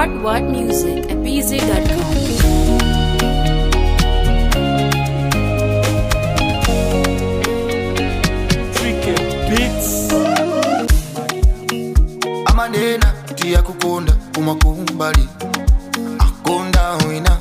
What What Music at BZ.com. Tricky Beats. amanena tiyakukonda kumakumbali akonda wina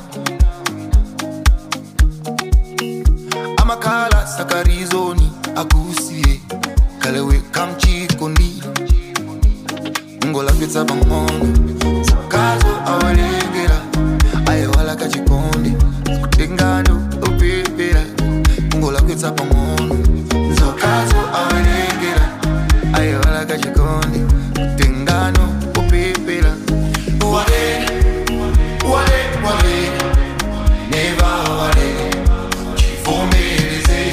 amakhala sakarizoni akusiye kalewe kamchikondi ngolapitsa pang'ono sakazo awalengera ayewala kachikondi kutengano opepera ngolapitsa pang'ono sakazo awalengera ayewala kachikondi kutengano opepera wale wale wale neva wale chivomereze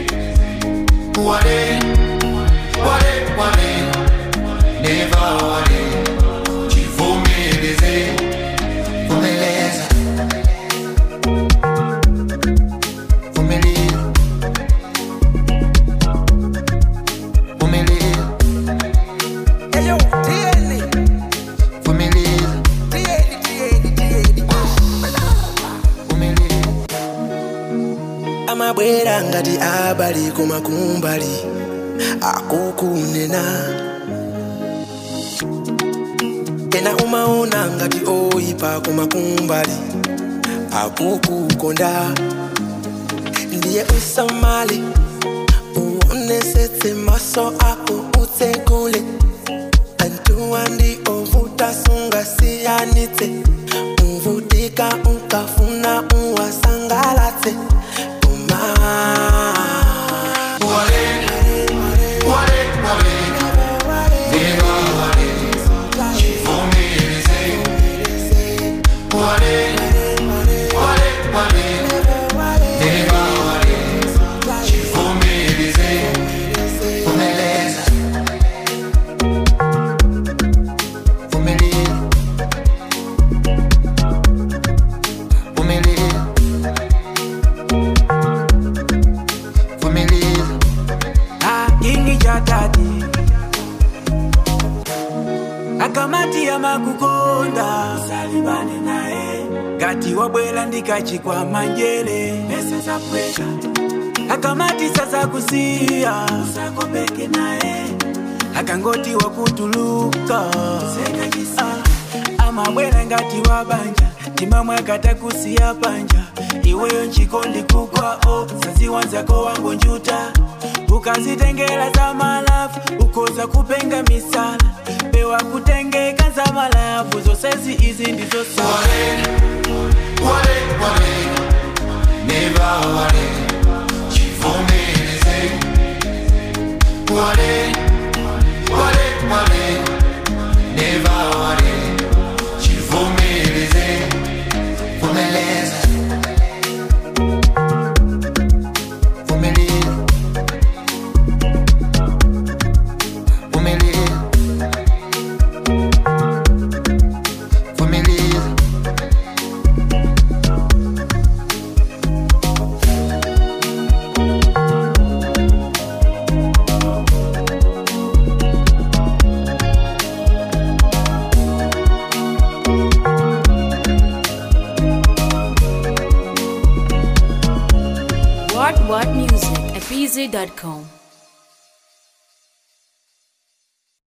wale wale wale neva wale chivomereze vumeleza vumeleza vumeleza Eyo, tieni, vumeleza tieni, tieni, tieni. vumeleza amabwera ngati abali kumakumbali akukunena ena umaona ngati oyipa kumakumbali akukukonda ndiye usamale uonesetse maso ako utsekule antuwa ndi ovuta sungasiyanitse uvutika ukafuna uwasangalatse uma wale wale wale neva wale chivomereze wale wale wale neva wale chivomereze vumeleza vumeleza vumeleza vumeleza ingi cha tati akamati ya makukonda salibane naye ngati wabwela ndikachikwa manjele pesa za pweka akamati sasa kusiya usakopeke naye akangoti wakutuluka ah, amabwela ngati wabanja timamwe akata kusiya panja iweyo nchikondi kukwao saziwanzako wangu njuta ukazitengela za malafu ukoza kupenga misala pewa kutengeka za malafu zosezi izi ndizo sawa wale wale neva wale chivomereze wale wale wale neva wale chivomereze vumeleza vumeleza vumeleza vumeleza What What Music at BZ.com.